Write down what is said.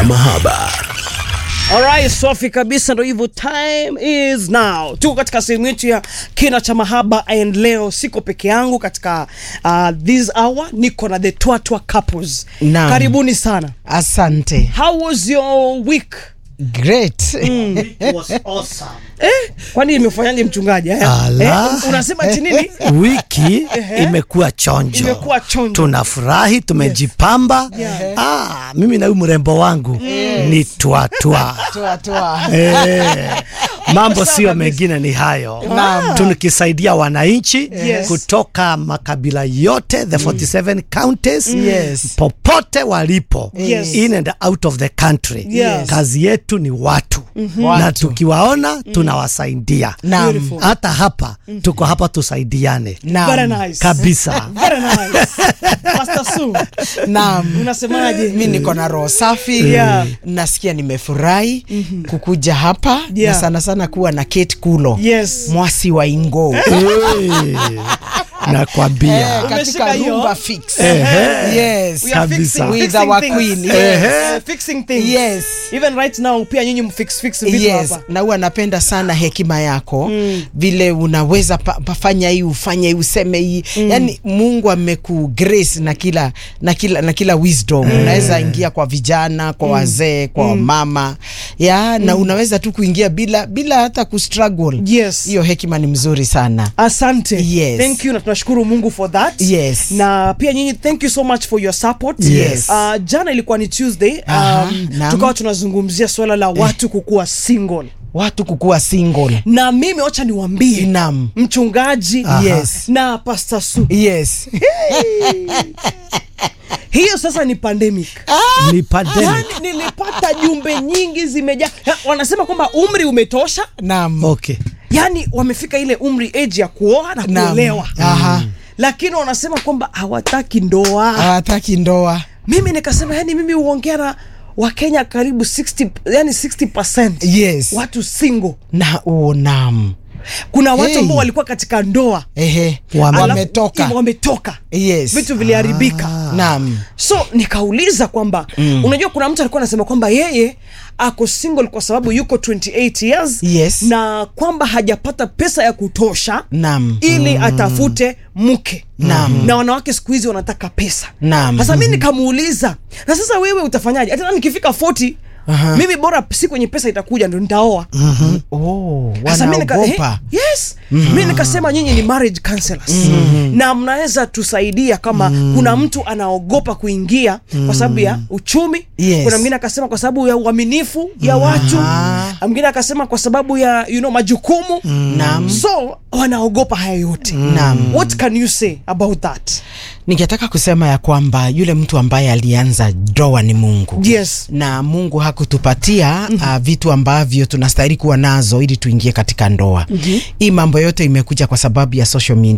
mahaba. Alright, safi kabisa, ndo hivyo, time is now. Tuko katika sehemu yetu ya kina cha mahaba, and leo siko peke yangu katika uh, this hour, niko na the Twatwa couples. Naam. Karibuni sana. Asante. How was your week? Great. Eh, kwani imefanyaje mchungaji? Eh, Ala. eh, unasema chinini? wiki imekuwa chonjo, Imekuwa chonjo. tunafurahi, tumejipamba. Yeah. Ah, mimi na huyu mrembo wangu ni twatwa Toa toa. Eh, mambo Sawa sio kabisa. mengine ni hayo Naam. tukisaidia wananchi Yes. kutoka makabila yote the 47 counties Yes. popote walipo Yes. in and out of the country Yes. kazi yetu ni watu na Watu. tukiwaona tunawasaidia Naam. Beautiful. hata hapa tuko hapa tusaidiane Naam. Very nice. kabisa Very nice. Pastor Su, Naam. unasemaje? Mi niko na roho safi Yeah. nasikia nimefurahi kukuja hapa Yeah. na sana sana kuwa na Kate Kulo Yes. mwasi wa Ingo Eh, nakwambia Eh, Umeshika katika hiyo? rumba fix. Ehe. Yes. We are Kabisa. fixing- With fixing our things. queen, Yes. yes. Uh, fixing things. Yes. Even right now pia nyinyi mfix fix vitu Yes, hapa. na huwa napenda sana hekima yako vile unaweza pa, pafanya hii ufanye hii useme hii yani Mungu ameku grace na kila na kila na kila wisdom unaweza ingia kwa vijana kwa wazee kwa wamama ya na unaweza tu kuingia bila bila hata kustruggle Yes. hiyo hekima ni mzuri sana Asante. Yes. Thank you na tunashukuru Mungu for that. Yes. Na pia nyinyi thank you so much for your support. Yes. Uh, jana ilikuwa ni Tuesday. Aha, Um, naam. tukawa tunazungumzia swala la watu kukuwa single. watu kukuwa single Na mimi wacha niwaambie Naam. mchungaji Yes. na Pastor Su. yes Hiyo sasa ni pandemic. ni pandemic Yaani nilipata jumbe nyingi zimejaa. Ya, Wanasema kwamba umri umetosha. naam okay Yaani wamefika ile umri age ya kuoa na Naam. kuolewa. aha Lakini wanasema kwamba hawataki ndoa. hawataki ndoa mimi nikasema yani mimi huongea na wakenya karibu 60 yani 60 yes watu single na oh, naam kuna watu Hey. ambao walikuwa katika ndoa ehe Wame- alafu- wametoka wametoka yes vitu viliharibika naam so nikauliza kwamba unajua kuna mtu alikuwa anasema kwamba yeye ako single kwa sababu yuko 28 years Yes. na kwamba hajapata pesa ya kutosha Naam. ili atafute mke Naam. na wanawake siku hizi wanataka pesa Naam. sasa mi nikamuuliza na sasa wewe utafanyaje hata nikifika 40 Aha. mimi bora si kwenye pesa itakuja ndo nitaoa oh, sasa mi nika- wanaogopa eh, yes mi nikasema nyinyi ni marriage counselors na mnaweza tusaidia kama kuna mtu anaogopa kuingia kwa sababu ya uchumi Yes. kuna mwingine akasema kwa sababu ya uaminifu ya watu Ah. mwingine akasema kwa sababu ya you know, majukumu Naam. so wanaogopa haya yote Naam. what can you say about that ningetaka kusema ya kwamba yule mtu ambaye alianza ndoa ni mungu yes na mungu hakutupatia uh, vitu ambavyo tunastahili kuwa nazo ili tuingie katika ndoa hii mambo yote imekuja kwa sababu ya social media